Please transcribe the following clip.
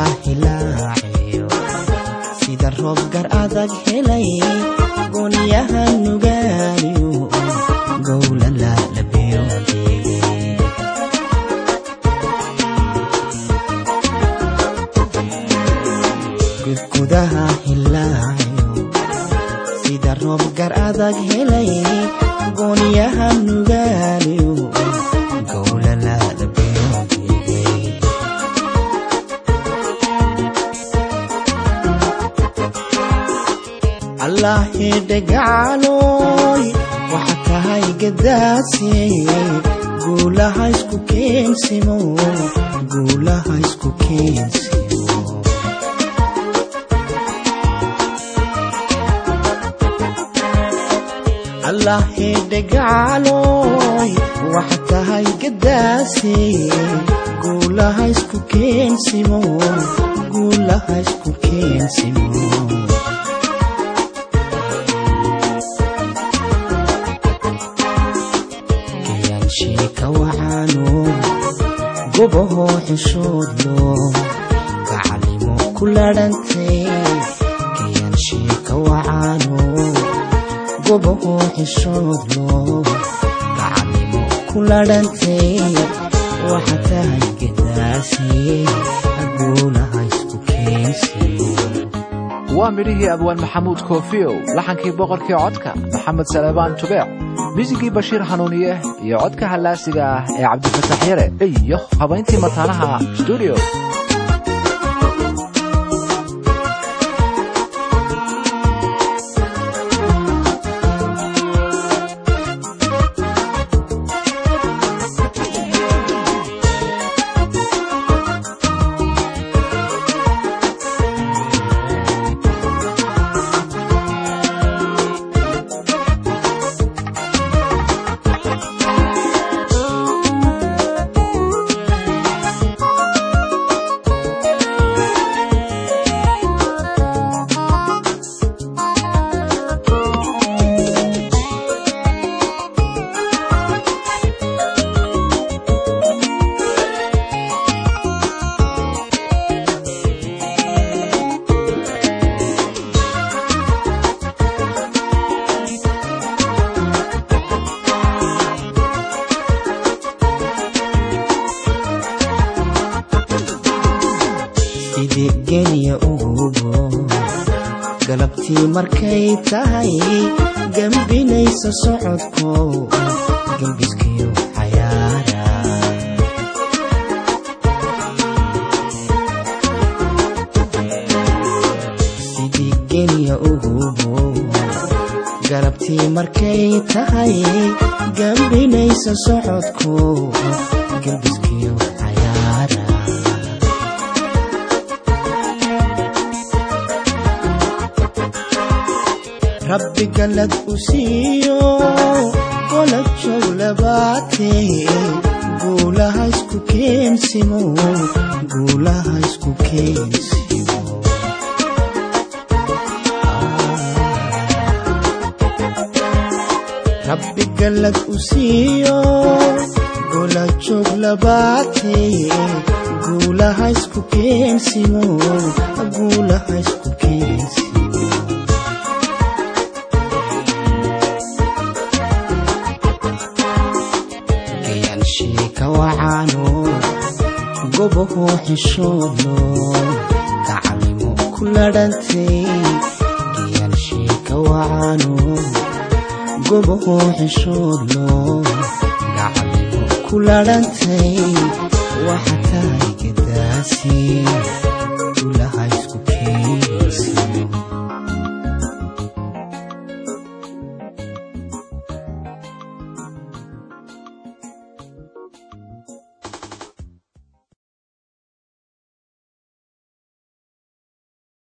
hilaaciyo sida roob gar adag helay goonyaha nugaaliyo gowlala labiyoodee gudgudaha hilaaciyo sida roob gar adag helay goonyaha nugaaliyo gowlala labiyoodee allahe dhagaaloy waxa tahay gadaasey guulaha isku keensimo guulaha isku keensimo allahe dhagaaloy waxa tahay gadaasey guulaha isku keensimo guulaha isku keensimo gayaanshika wacaano gobahoo xishoodlo gacalimo ku ladhantay gayaanshika wacaano gobahoo xishoodlo gacalimo ku ladhantay waxa tahay gadaasi guulaha isku keensiyo waa midhihii abwaan maxamuud koofiyow laxankii boqorkii codka maxamed salebaan tubeec misigii bashiir hanuuniye iyo codka hallaasiga ah ee cabdifatax yare iyo habayntii mataanaha stuudio sidii genya ugubo galabtii markay tahay gembinaysa socodko gembiskiyo xayaara sidii genya ugubo galabtii markay tahay gembinaysa socodko gembiskiyo xayaara rabbi galad u siiyo golad jowlabaatee guulaha isku keensimo guulaha isku keensimo rabbi galad u siiyo golad jowlabaatee guulaha isku keensimo guulaha isku keensimo gayaanshika wacaano gobahoo xishoodlo gacalimo ku ladhantay gayaanshika wacaano gobahoo xishoodlo gacalimo ku ladhantay waxa tahay gadaasi gulaha